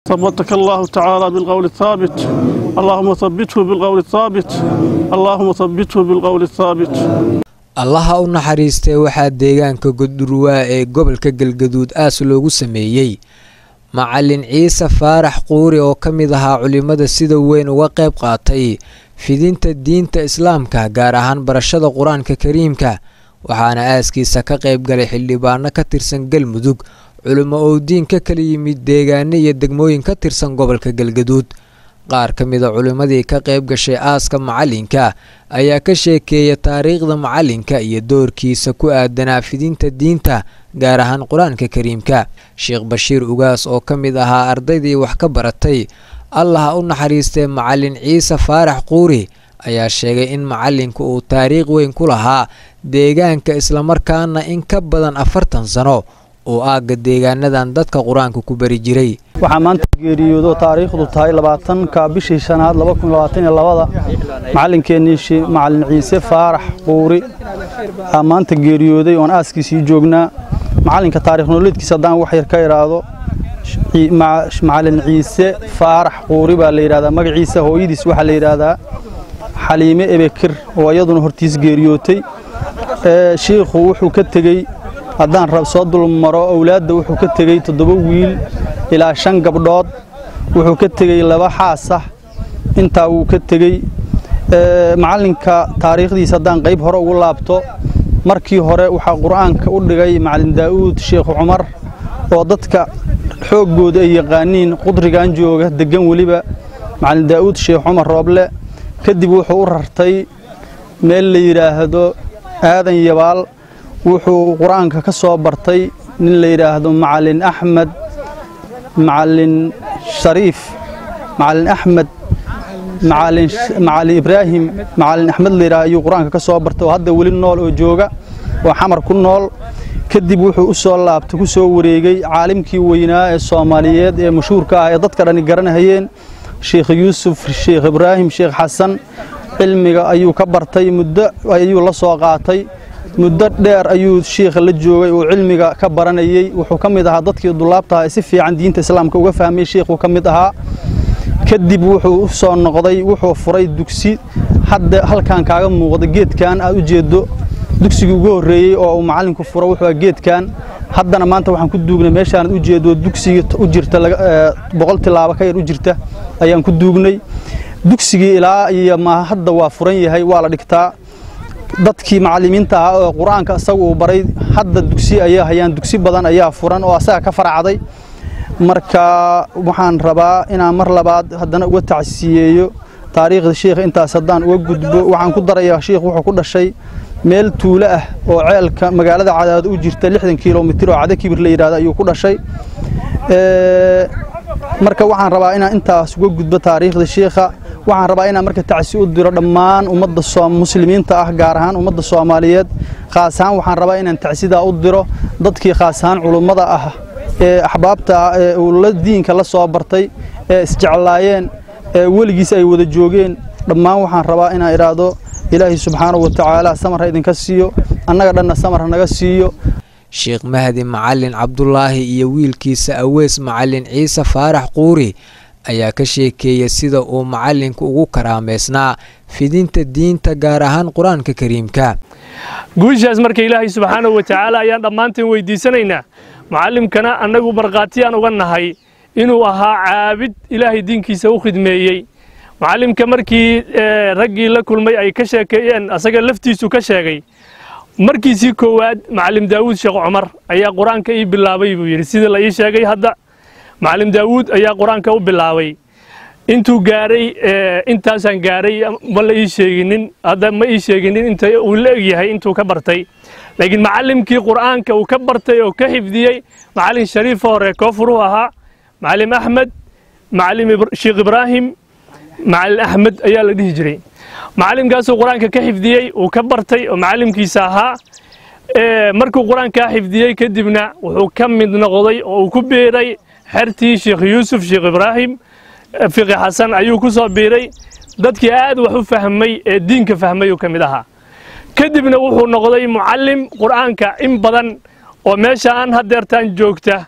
ثبتك الله تعالى بالقول الثابت اللهم ثبته بالقول الثابت اللهم ثبته بالقول الثابت allaha u naxariistee waxaa deegaanka godurwaa ee gobolka galgaduud aas loogu sameeyey macalin ciise faarax quuri oo ka mid ahaa culimmada sida weyn uga qayb qaatay fidinta diinta islaamka gaar ahaan barashada qur-aanka kariimka waxaana aaskiisa ka qayb galay xildhibaano ka tirsan galmudug culimo owdiin ka kala yimid deegaano iyo degmooyin ka tirsan gobolka galgaduud qaar ka mida culimmadii ka qayb gashay aaska macalinka ayaa ka sheekeeya taariikhda macalinka iyo doorkiisa ku aadanaa fidinta diinta gaar ahaan qur-aanka kariimka sheekh bashiir ugaas oo ka mid ahaa ardaydii wax ka baratay allah u naxariistee macalin ciise faarax quuri ayaa sheegay in macalinku uu taariikh weyn ku lahaa deegaanka islamarkaana in ka badan afartan sano uu aagga deegaanadan dadka qur-aanka ku bari jiray waxaa maanta geeriyoodo taariikhdu tahay labaatanka bishii shanaad labada macalinkeenii macalin ciise faarax quuri aa maanta geeriyooday oon aaskiisii joognaa macalinka taarikh nololeedkiisa haddaan wax yar ka idhaahdo macalin ciise faarax quuri baa la yidhahdaa magaciisa hooyadiis waxaa la yidhaahdaa xaliime ebekir oo iyaduna hortiis geeriyootay shiikhu wuxuu ka tegey haddaan rab soo dulmaro owlaadda wuxuu ka tegey toddoba wiil ilaa shan gabdhood wuxuu ka tegey laba xaasah intaa wuu ka tegey macalinka taariikhdiisa haddaan qayb hore ugu laabto markii hore waxaa qur'aanka u dhigay macalin daa'uud sheekh cumar oo dadka xooggooda ay yaqaaniin qudrigan jooga deggan weliba macalin daa'uud sheekh cumar rooble kadib wuxuu u rartay meel la yidhaahdo aadan yabaal wuxuu qur-aanka ka soo bartay nin la yidhaahdo macalin axmed macalin shariif macalin axmed macalin ibraahim macalin axmed la yidhaahdo ayuu qur-aanka ka soo bartay oo hadda weli nool oo jooga oo xamar ku nool kadib wuxuu u soo laabtay ku soo wareegay caalimkii weynaa ee soomaaliyeed ee mashhuurka ah ee dadka dhani garanahayeen sheekh yuusuf sheekh ibraahim sheekh xasan cilmiga ayuu ka bartay muddo ayuu la soo qaatay muddo dheer ayuu shiikha la joogay oo cilmiga ka baranayey wuxuu ka mid ahaa dadkii dulaabtaha ee si fiican diinta islaamka uga fahmay shiikhuu ka mid ahaa kadib wuxuu u soo noqday wuxuu furay dugsi hadda halkan kaaga muuqda geedkan aad u jeedo dugsigii ugu horreeyey oo uu macallinku furo wuxuu geedkan haddana maanta waxaan ku duugnay meeshaanad u jeedo dugsigii u jirta boqol tilaabo ka yar u jirta ayaan ku duugnay dugsigii ilaa iyo ma hadda waa furan yahay waa la dhigtaa dadkii macallimiinta ahaa oo qur-aanka isaga uu baray hadda dugsi ayaa hayaan dugsi badan ayaa furan oo asaga ka faracday marka waxaan rabaa inaan mar labaad haddana uga tacsiyeeyo taariikhda shiikha intaas haddaan uga gudbo waxaan ku darayaa shiikh wuxuu ku dhashay meel tuulo ah oo ceelka magaalada cadaado u jirta lixdan kilomitir oo cada kibir la yidhahdo ayuu ku dhashay marka waxaan rabaa inaan intaas uga gudbo taariikhda shiikha waxaan rabaa inaan marka tacsi u diro dhammaan ummadda muslimiinta ah gaar ahaan ummadda soomaaliyeed khaas ahaan waxaan rabaa inaan tacsidaa u diro dadkii khaas ahaan culummada ah ee axbaabta ah ee uu la diinka la soo bartay ee isjeclaayeen ee weligiis ay wada joogeen dhammaan waxaan rabaa inaan idhaahdo ilaahay subxaanahu wa tacaala samar ha idinka siiyo annaga dhanna samar ha naga siiyo sheekh mahdi macalin cabdulaahi iyo wiilkiisa aweys macalin ciise faarax quuri ayaa ka sheekeeya sida uu macalinku ugu karaameysnaa fidinta diinta gaar ahaan qur-aanka kariimka guushaas marka ilaahay subxaanahu wa tacaala ayaan dhammaanteen weydiisanaynaa macallimkana annagu markhaatiyaan uga nahay inuu ahaa caabid ilaahay diinkiisa u khidmeeyey macallimka markii raggii la kulmay ay ka sheekeeyeen asaga laftiisu ka sheegay markiisii koowaad macallim daawuud sheekh cumar ayaa qur-aanka ii bilaabay buu yidhi sidii la ii sheegay hadda macallim daawuud ayaa qur-aanka u bilaabay intuu gaaray intaasaan gaaray ma la ii sheeginin hadda ma ii sheeginin inta uu la egyahay intuu ka bartay laakiin macallimkii qur'aanka uu ka bartay oo ka xifdiyey macallin shariifa hore koofuruu ahaa macallim axmed macallim sheekh ibraahim macallin axmed ayaa la dhihi jiray macallimkaasuu qur-aanka ka xifdiyey uu ka bartay oo macallimkiisa ahaa markuu qur-aankaa xifdiyey kadibna wuxuu ka mid noqday oo uu ku biiray xertii sheekh yuusuf sheekh ibraahim fiqi xasan ayuu ku soo biiray dadkii aad wax u fahmay ee diinka fahmay uu ka mid ahaa kadibna wuxuu noqday mucallim qur'aanka in badan oo meesha aan hadeertaan joogta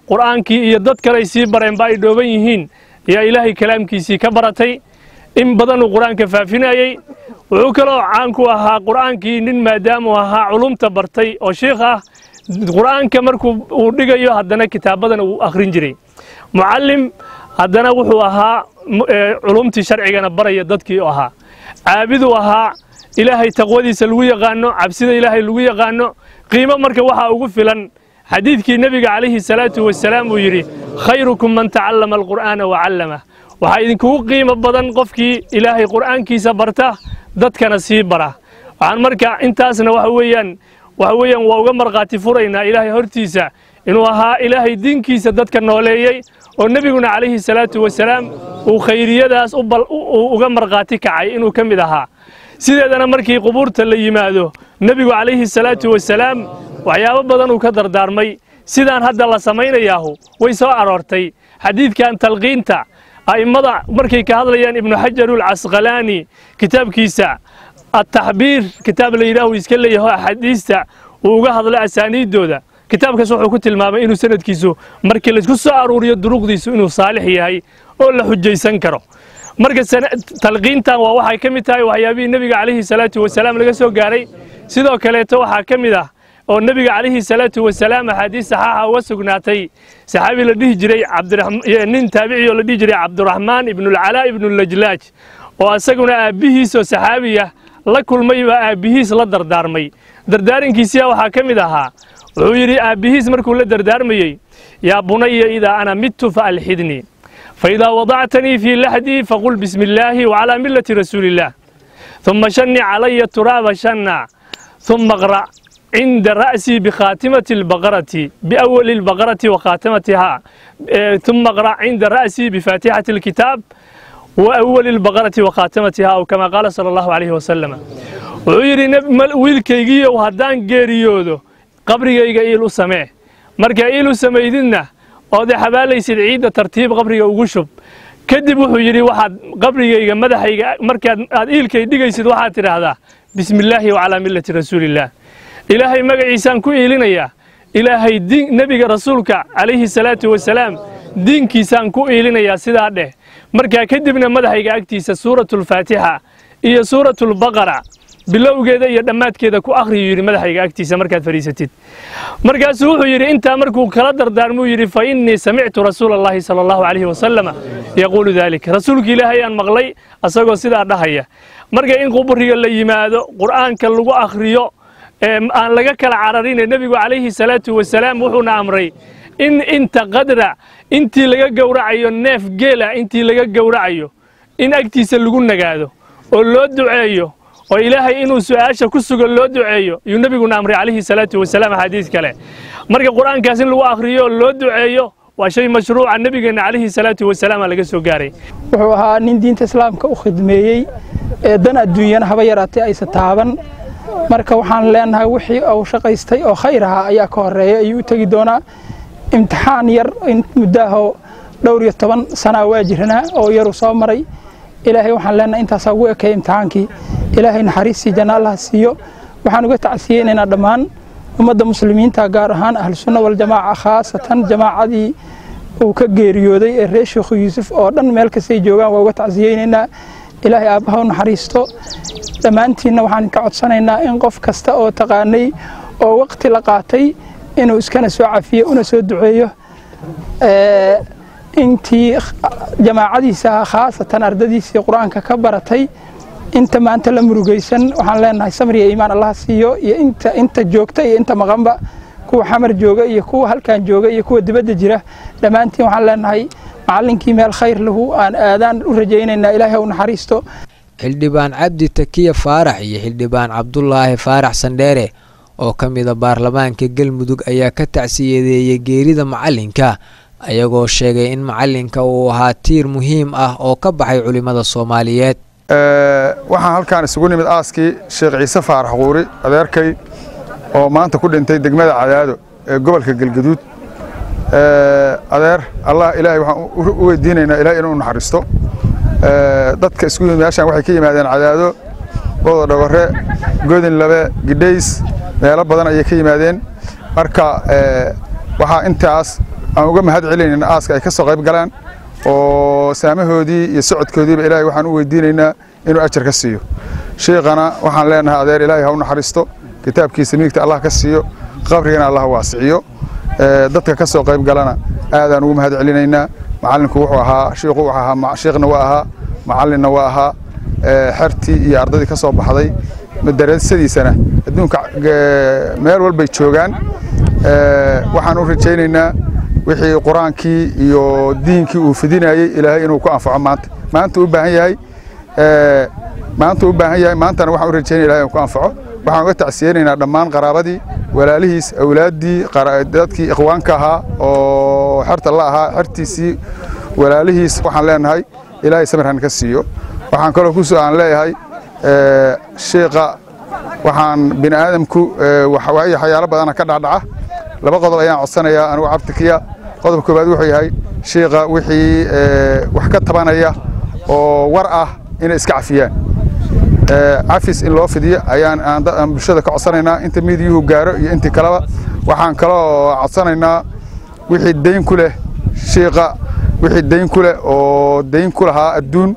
qur'aankii iyo dad kale ay sii bareenba ay dhooban yihiin ayaa ilaahay kalaamkiisii ka baratay in badanuu qur'aanka faafinayey wuxuu kaloo caan ku ahaa qur'aankii nin maadaamuu ahaa culumta bartay oo shiikh ah qur'aanka markuu uu dhigayo haddana kitaabadan uu akhrin jiray mucallim haddana wuxuu ahaa culumtii sharcigana baraya dadkii ahaa caabiduu ahaa ilaahay taqwadiisa lagu yaqaano cabsida ilaahay lagu yaqaano qiimo marka waxaa ugu filan xadiidkii nebiga calayhi salaatu wasalaam uu yidhi khayrukum man tacallama alqur'aana wa callamah waxaa idinkugu qiimo badan qofkii ilaahay qur'aankiisa barta dadkana sii bara waxaan marka intaasna waxa weeyaan waxa weeyaan waa uga markhaati furaynaa ilaahay hortiisa inuu ahaa ilaahay diinkiisa dadka nooleeyey oo nebiguna calayhi salaatu wasalaam uu khayriyadaas uga markhaati kacay inuu ka mid ahaa sideedana markii qubuurta la yimaado nebigu calayhi salaatu wasalaam waxyaabo badan uu ka dardaarmay sidaan hadda la samaynayaahu way soo aroortay xadiidkan talqiinta a'immada markay ka hadlayaan ibnu xajarul casqalaani kitaabkiisa ataxbiir kitaab la yidhaahu iska leeyaho axaadiista uu uga hadla asaaniiddooda kitaabkaas wuxuu ku tilmaamay inuu sanadkiisu markii laysku soo aruuriyo duruqdiisu inuu saalix yahay oo la xujaysan karo marka talqiintan waa waxay ka mid tahay waxyaabihii nebiga calayhi salaatu wasalaam laga soo gaaray sidoo kaleeto waxaa ka mid ah oo nebiga calayhi salaatu wasalaam axaadiis saxaaxa uga sugnaatay saxaabi la dhihi jiray nin taabici oo la dhihi jiray cabduraxmaan ibnulcalaa ibnulajlaaj oo isaguna aabbihiisoo saxaabiya la kulmay baa aabbihiis la dardaarmay dardaarankiisiya waxaa ka mid ahaa wuxuu yidhi aabbihiis markuu la dardaarmayey yaa bunaya idaa ana midtu fa alxidnii faidaa wadactanii fii laxdii faqul bismi illaahi wacalaa millati rasuuliillaah ثم شني علي التراب شنا ثم اقرأ عند رأسي بخاتمة البقرة بأول البقرة وخاتمتها آه، ثم اقرأ عند رأسي بفاتحة الكتاب وأول البقرة وخاتمتها أو كما قال صلى الله عليه وسلم ويري ويلكيجي وهدان جيريودو qabrigayga iil u samee marka iil u samaydidna oode xabaalaysid ciidda tartiib qabriga ugu shub kadib wuxuu yidhi waxaad qabrigayga madaxayga markaad aad iilkay dhigaysid waxaad tidhaahdaa bismillaahi wacalaa millati rasuulillaah ilaahay magaciisaan ku iilinayaa ilaahay diin nebiga rasuulka calayhi salaatu wasalaam diinkiisaan ku iilinayaa sidaa dheh markaa kadibna madaxayga agtiisa suuratulfaatixa iyo suuratulbaqara bilowgeeda iyo dhammaadkeeda ku akhriyuu yidhi madaxayga agtiisa markaad fadhiisatid markaasuu wuxuu yidhi intaa markuu kala dardaarmuu yidhi fa innii samictu rasuula allahi sala allahu calayhi wasalama yaquulu dalik rasuulka ilaahay aan maqlay asagoo sidaa dhahaya marka in qubriga la yimaado qur'aanka lagu akhriyo ee aan laga kala cararine nebigu calayhi salaatu wasalaam wuxuuna amray in inta qadra intii laga gowracayo neef geela intii laga gowracayo in agtiisa lagu nagaado oo loo duceeyo oo ilaahay inuu su-aasha ku sugan loo duceeyo ayuu nebiguna amray calayhi salaatu wasalaam axaadiis kale marka qur-aankaas in lagu akhriyo oo loo duceeyo waa shay mashruuca nebigeenna calayhi salaatu wasalaam aa laga soo gaaray wuxuu ahaa nin diinta islaamka u khidmeeyey ee dan adduunyana haba yaraatee aysa taaban marka waxaan leenahay wixii uu shaqaystay oo khayr ahaa ayaa ka horeeya ayuu u tegi doonaa imtixaan yar in muddaahoo dhowr iyo toban sanaa waa jiranaa oo yaruu soo maray ilaahay waxaan leenahay intaasaa ugu ekeeya imtixaankii ilaahay naxariistii janna allaha siiyo waxaan uga tacsiyeynaynaa dhammaan ummadda muslimiinta gaar ahaan ahlusunna waljamaaca khaasatan jamaacadii uu ka geeriyooday ee reer sheekhu yuusuf oo dhan meel kastay joogaan waa uga tacsiyeynaynaa ilaahay aabbaha u naxariisto dhammaantiinna waxaan ka codsanaynaa in qof kasta oo taqaanay oo waqti la qaatay inuu iskana soo cafiyo una soo duceeyo intii jamaacadiisa khaasatan ardadiisii qur-aanka ka baratay inta maanta la murugaysan waxaan leenahay samriya iimaan allah siiyo iyo inta inta joogta iyo inta maqanba kuwa xamar jooga iyo kuwa halkan jooga iyo kuwa dibadda jira dhammaantiin waxaan leenahay macallinkii meel khayr lahu aan aadaan u rajaynaynaa ilaahay ha u naxariisto xildhibaan cabdi takiya faarax iyo xildhibaan cabdulaahi faarax sandheere oo ka mida baarlamaanka galmudug ayaa ka tacsiyadeeyay geerida macalinka ayagoo sheegay in macalinka uu ahaa tiir muhiim ah oo ka baxay culimmada soomaaliyeed waxaan halkaan isugu nimid aaskii sheekh ciise faarax quuri adeerkay oo maanta ku dhintay degmada cadaado ee gobolka galgaduud adeer allah ilaahay waxaan u weydiinaynaa ilahay inuu naxariisto dadka isku yimid meeshaan waxay ka yimaadeen cadaado booda dhogore godin labe gidhays meelo badan ayay ka yimaadeen marka waxaa intaas aan uga mahad celinayna aaska ay ka soo qayb galaan oo saamahoodii iyo socodkoodiiba ilaahay waxaan u weydiinaynaa inuu ajar ka siiyo shiikhana waxaan leenahay adeer ilaahay ha u naxariisto kitaabkiisa midigta allah ka siiyo qabrigana allah waasiciyo dadka ka soo qayb galana aadaan ugu mahad celinaynaa macallinku wuxuu ahaa shiikhu wuxuu ahaa shiikhna waa ahaa macallinna waa ahaa xertii iyo ardadii ka soo baxday madarasadiisana adduunka meel walbay joogaan waxaan u rajaynaynaa wixii qur-aankii iyo diinkii uu fidinayey ilaahay inuu ku anfaco maanta maanta u baahan yahay maanta u baahan yahay maantana waxaan u rajaynaya ilahay inuu ku anfaco waxaan uga tacsiyeynaynaa dhammaan qaraabadii walaalihiis awlaaddii dadkii ikhwaanka ahaa oo xerta la ahaa xertiisii walaalihiis waxaan leenahay ilaahay samirhan ka siiyo waxaan kaloo ku aan leeyahay shiiqa waxaan bini aadamku waxyaalo badana ka dhacdhaca laba qodob ayaan codsanayaa anigu cabdikiya qodob koowaad wuxuu yahay shiiqa wixii wax ka tabanaya oo war ah inay iska cafiyaan cafis in loo fidiyo ayaan aan bulshada ka codsanaynaa inta miidiyuhu gaaro iyo intii kaleba waxaan kaloo codsanaynaa wixii dayn ku leh shiiqa wixii dayn ku leh oo dayn ku lahaa adduun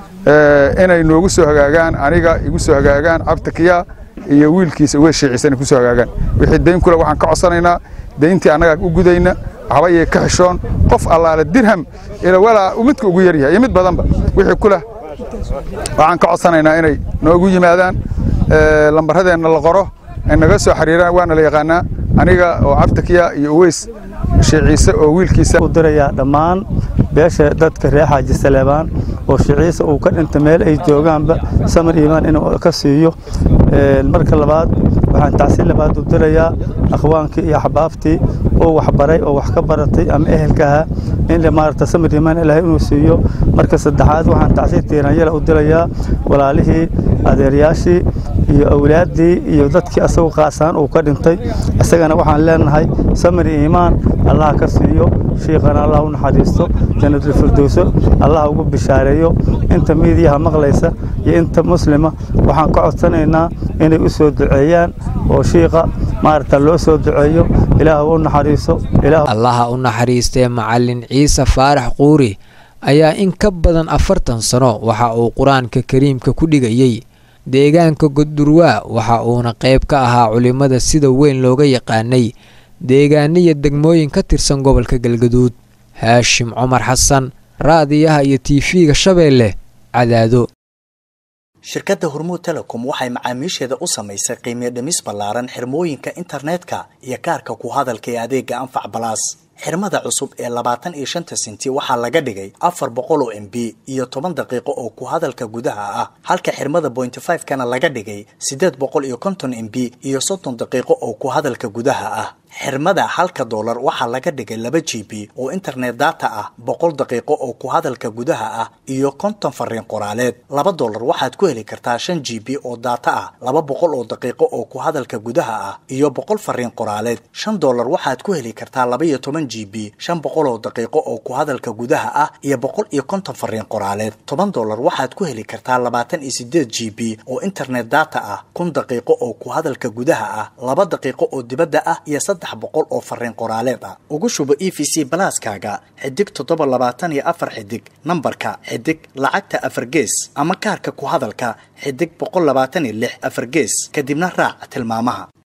inay noogu soo hagaagaan aniga igu soo hagaagaan cabdikiya iyo wiilkiisa uga shiiciisa inay ku soo hagaagaan wixii dayn ku leh waxaan ka codsanaynaa dayntii annaga u gudayna waxba yay ka xishoon qof allaale dirham ila walaa midka ugu yar yahay iyo mid badanba wixii ku leh waxaan ka codsanaynaa inay noogu yimaadaan lambaradeenna la qoro ay naga soo xiriiraan waana la yaqaanaa aniga oo cabdikiya iyo uweys shiiciise oo wiilkiisa u dirayaa dhammaan beesha dadka reer xaaji saleebaan oo shiciisa uu ka dhinta meel ay joogaanba samir iimaan inuu ka siiyo marka labaad waxaan tacsiin labaad u dirayaa akhwaankii iyo axbaabtii oo waxbaray oo wax ka baratay ama ehelka ahaa in maarata samir iimaan ilaahay inuu siiyo marka saddexaad waxaan tacsiin tiiranyala u dirayaa walaalihii adeeryaashii iyo awlaaddii iyo dadkii asagu qaasaan uu ka dhintay isagana waxaan leenahay samir iimaan allah ka siiyo shiikhana allah u naxariisto janatulfirdowso allah ugu bishaareeyo inta miidiyaha maqlaysa iyo inta muslima waxaan ka codsanaynaa inay u soo duceeyaan oo shiikha maarata loo soo duceeyo ilaah u naxariiso allaha u naxariistee macallin ciise faarax quuri ayaa in ka badan afartan sano waxa uu qur-aanka kariimka ku dhigayey deegaanka goddurwaa waxa uuna qayb ka ahaa culimmada sida weyn looga yaqaanay deegaaniya degmooyin ka tirsan gobolka galgaduud haashim cumar xasan raadiyaha iyo tiifiga shabeelle cadaado shirkadda hormuud telecom waxay macaamiisheeda u samaysay qiimiyo dhimis ballaaran xirmooyinka internetka iyo kaarka ku hadalka ee adeega anfac balaas xirmada cusub ee labaatan iyo shanta senti waxaa laga dhigay afar boqol oo m b iyo toban daqiiqo oo ku hadalka gudaha ah halka xirmada bointy five kana laga dhigay siddeed boqol iyo konton m b iyo soddon daqiiqo oo ku hadalka gudaha ah xirmada halka doolar waxaa laga dhigay laba g b oo internet data ah boqol daqiiqo oo ku hadalka gudaha ah iyo konton fariin qoraaleed laba doolar waxaad ku heli kartaa shan g b oo data ah laba boqol oo daqiiqo oo ku hadalka gudaha ah iyo boqol fariin qoraaleed shan doolar waxaad ku heli kartaa laba iyo toban g b shan boqol oo daqiiqo oo ku hadalka gudaha ah iyo boqol iyo konton fariin qoraaleed toban doolar waxaad ku heli kartaa labaatan iyo sideed g b oo internet data ah kun daqiiqo oo ku hadalka gudaha ah laba daqiiqo oo dibadda ah iyo saddex boqol oo fariin qoraaleed ah ugu shubo e v c balaaskaaga xidig toddoba labaatan iyo afar xidig nambarka xidig lacagta afar gees ama kaarka ku hadalka xidig boqol labaatan iyo lix afar gees kadibna raac tilmaamaha